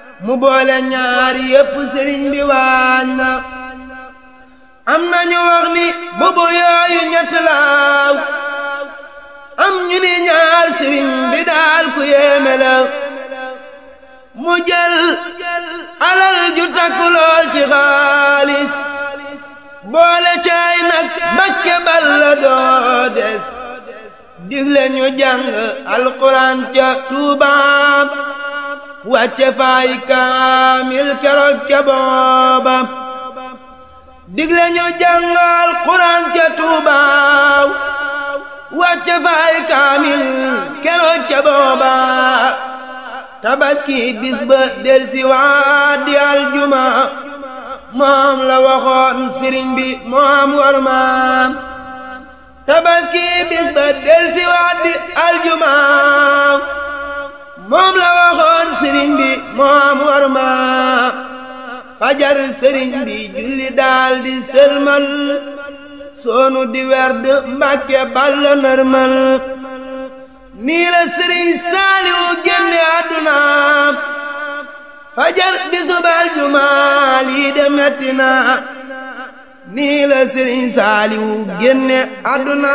mu boole ñaari yépp sëriñ bi waañ na am nañu wax ni bubu yooyu ñett laaw am ñu ni ñaar sëriñ bi daal ku yéeme la mu jël alal ju takku lool ci xaalis boole caay nag mbakke balla doo des digle ñu jàng alquran ca tuubaam wàcce faay kaamil keroog ca booba digle ñu jàng alquran ca tuubaam wàcce faay kaamil keroog ca booba tabaski bis ba del si waat di aljuma moom la waxoon sëriñ bi moom war maam tabaski bis ba del si waat di aljuma moom la waxoon sëriñ bi moom war maam fajar sëriñ bi julli daal di sëlmal soonu di werd mbàkke balla nërmal nii la sëriñ saaliwu génne àdduna fajar bisub aljuma lii de metti na nii la sëriñ saaliwu génne àdduna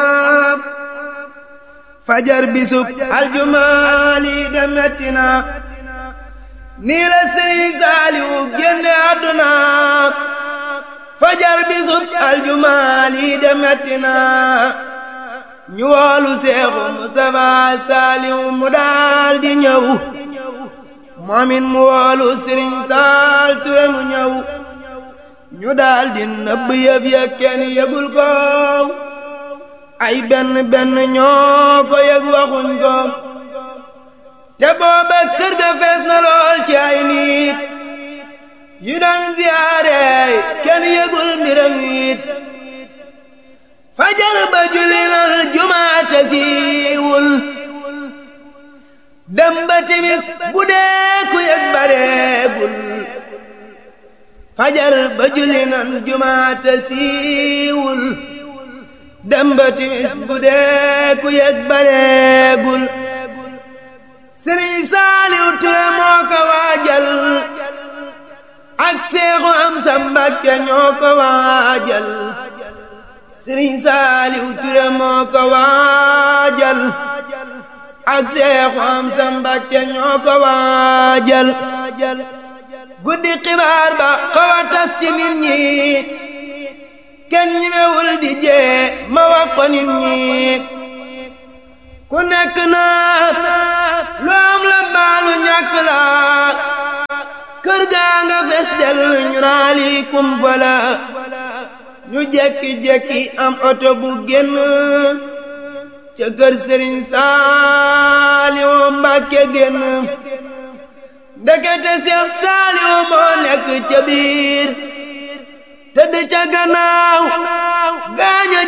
fajar bisub aljuma lii de metti na nii la sëriñ saaliwu génne àdduna fajar bisub aljuma lii de metti na ñu woolu seexu Mustafa Saaliw mu daal di ñëw moomin mu woolu Sëriñ Saal Ture mu ñëw ñu daal di nëbb yëf ya kenn yëgul ko ay benn benn ñoo ko yëg waxuñ ko te booba kër ga fees na lool ci ay nit yu daan ziyaare kenn yëgul mbiram it fajar ba julli nal jumaate siiwul dem ba timis bu dee ku yëg bareegul fajar ba julli nal jumaate siiwul dem ba timis bu dee ku yëg bareegul Sëriñ Saaliw Ture moo ko waajal ak Seexu Amsa Mbàkke ñoo ko waajal sëriñ saaliw ture moo ko waajal ak seexu am sa mbàkke ñoo ko waajal guddi xibaar ba xaw a tas ci nit ñi kenn ñimewul di jee ma wax ko nit ñi ku nekk naa lu am la baalu ñàkk la kër gaa nga fes del ñu naa lii kumpa la ñu jekki-jekki am oto bu génn ca kër sëriñ Saaliwu Mbàkke génn ndekete Seex Saaliwu moo nekk ca biir tëdd ca gannaaw